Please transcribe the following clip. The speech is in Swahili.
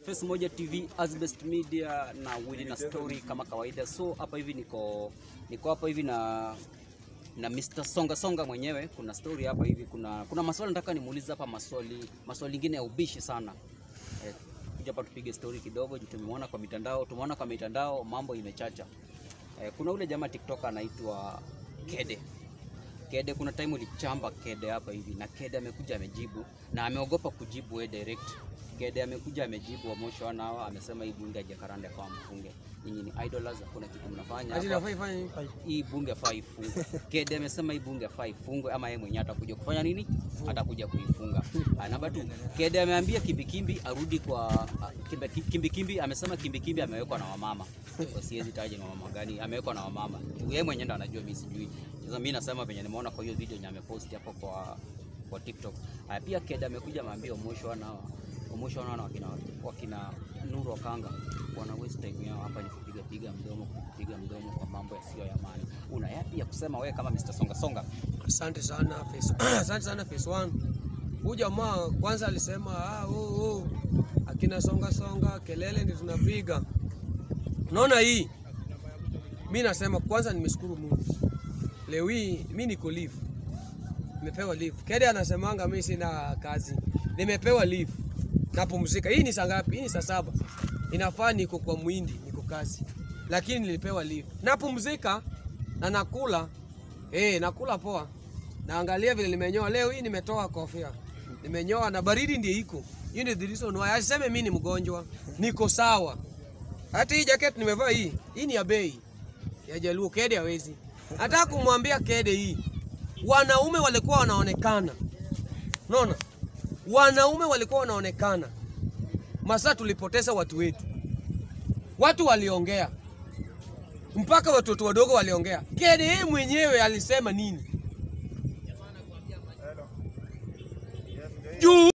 Face Moja TV, Asbest Media na Willy na Story kama kawaida. So hapa hivi niko niko hapa hivi na na Mr. Songa Songa mwenyewe. Kuna story hapa hivi, kuna kuna maswali nataka nimuulize hapa, maswali maswali ingine ya ubishi sana eh, kuja hapa tupige story kidogo, juu tumeona kwa mitandao, tumeona kwa mitandao mambo imechacha. Eh, kuna ule jamaa TikTok anaitwa Kede Kede, kuna time ulichamba Kede hapa hivi, na Kede amekuja amejibu, na ameogopa kujibu we direct. Kede amekuja amejibu Omosho nao amesema hii bunge hajakaranda kwa mfunge. Nyinyi ni idlers, hakuna kitu mnafanya Ati hapa. nafai fanya nini? Hii bunge faa ifungwe. Kede amesema hii bunge faa ifungwe, ama yeye mwenyewe atakuja kufanya nini? Atakuja kuifunga. Ah, Namba tu, Kede ameambia Kimbikimbi arudi kwa ah, Kimbi- Kimbikimbi. Amesema Kimbikimbi amewekwa na wamama, Kwa siwezi taja ni wamama gani, amewekwa na wamama. Yeye mwenyewe ndo anajua, mimi sijui. Sasa mimi nasema venye nimeona kwa hiyo video yenye amepost hapo kwa kwa TikTok. Haya, pia Kede amekuja ameambia Omosho nao Omosho nao na wakina wakina Nuru Okanga wana waste time yao hapa ni kupiga piga mdomo kupiga mdomo kwa mambo yasiyo ya maana. Una yapi ya kusema wewe kama Mr. Songa Songa? Asante sana face. Asante sana face one. Huyu jamaa kwanza alisema ah, oh, oh. Akina songa songa kelele ndio tunapiga. Unaona hii? Mimi nasema kwanza nimeshukuru Mungu. Leo hii mimi niko leave. Nimepewa leave. Kede anasemanga mimi sina kazi. Nimepewa leave. Napumzika. Hii ni saa ngapi? Hii ni saa saba. Inafaa niko kwa mwindi, niko kazi. Lakini nilipewa leave. Napumzika na nakula Eh, nakula poa. Naangalia vile nimenyoa leo hii nimetoa kofia. Nimenyoa na baridi ndio iko. Hiyo ndio the reason why. Aseme mimi ni mgonjwa. Niko sawa. Hata hii jacket nimevaa hii. Hii ni ya bei. Ya Jaluo Kede hawezi. Nataka kumwambia Kede hii. Wanaume walikuwa wanaonekana. Unaona? Wanaume walikuwa wanaonekana. Masaa tulipoteza watu wetu. Watu waliongea mpaka watoto wadogo waliongea. Kede yeye mwenyewe alisema nini? Juu